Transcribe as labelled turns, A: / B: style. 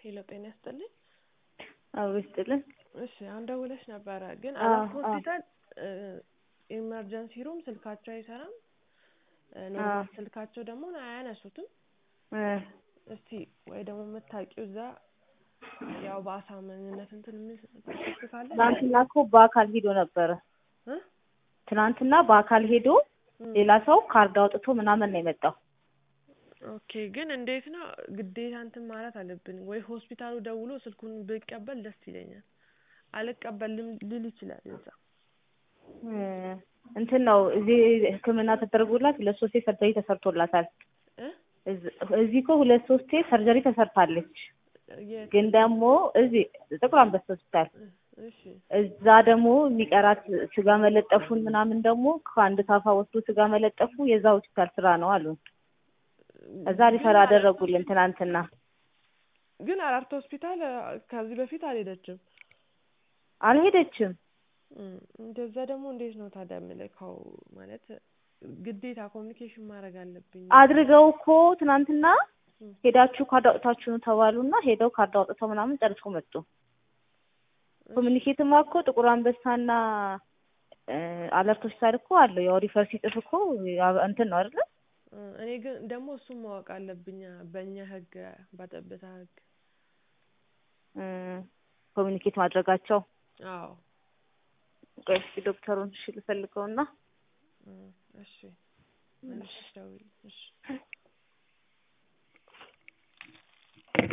A: ሄሎ ጤና ይስጥልኝ።
B: አዎ ይስጥልን።
A: እሺ አሁን ደውለሽ ነበረ ግን
B: አዎ፣
A: አራት
B: አዎ።
A: ሆስፒታል ኢመርጀንሲ ሩም ስልካቸው አይሰራም። ኖርማል ስልካቸው ደግሞ አያነሱትም።
B: እ
A: እስቲ ወይ ደግሞ የምታውቂው እዛ ያው በአሳማኝነት እንትን የሚል ስልክ ካለ
B: ትናንትና እኮ በአካል ሄዶ ነበረ።
A: እ?
B: ትናንትና በአካል ሄዶ
A: እም።
B: ሌላ ሰው ካርድ አውጥቶ ምናምን ነው የመጣው።
A: ኦኬ ግን እንዴት ነው ግዴታ እንትን ማለት አለብን ወይ ሆስፒታሉ ደውሎ ስልኩን ብቀበል ደስ ይለኛል። አልቀበልም ልል ይችላል እዛ
B: እ እንትን ነው እዚህ ሕክምና ተደርጎላት ሁለት ሶስቴ ሰርጀሪ ተሰርቶላታል።
A: እ
B: እዝ- እዚህ እኮ ሁለት ሶስቴ ሰርጀሪ ተሰርታለች።
A: የት?
B: ግን ደግሞ እዚህ ጥቁር አንበሳ ሆስፒታል
A: እሺ
B: እዛ ደግሞ የሚቀራት ስጋ መለጠፉን ምናምን ደግሞ ከአንድ ታፋ ወስዶ ስጋ መለጠፉ የዛ ሆስፒታል ስራ ነው አሉ። እዛ ሪፈር
A: ግን
B: አደረጉልን ትናንትና።
A: ግን አራርት ሆስፒታል ከዚህ በፊት አልሄደችም።
B: አልሄደችም።
A: እም፣ እንደዛ ደግሞ እንዴት ነው ታዲያ የምልከው? ማለት ግዴታ ኮሚኒኬሽን ማድረግ አለብኝ።
B: አድርገው እኮ ትናንትና
A: እም፣
B: ሄዳችሁ ካርድ አውጥታችሁ ነው ተባሉና ሄደው ካርድ አውጥተው ምናምን ጨርሰው መጡ። ኮሚኒኬትማ እኮ ጥቁር አንበሳና እ አለርት ሆስፒታል እኮ አለው። ያው ሪፈር ሲጽፍ እኮ ያ- እንትን ነው አይደለ?
A: እ፣ እኔ ግን ደግሞ እሱን ማወቅ አለብኝ በእኛ ህግ በጠብታ ህግ።
B: እ ኮሚኒኬት ማድረጋቸው
A: አዎ
B: ቆይ እስኪ ዶክተሩን እሺ ልፈልገውና
A: እ፣ እሺ መልሰሽ ደውዪ። እሺ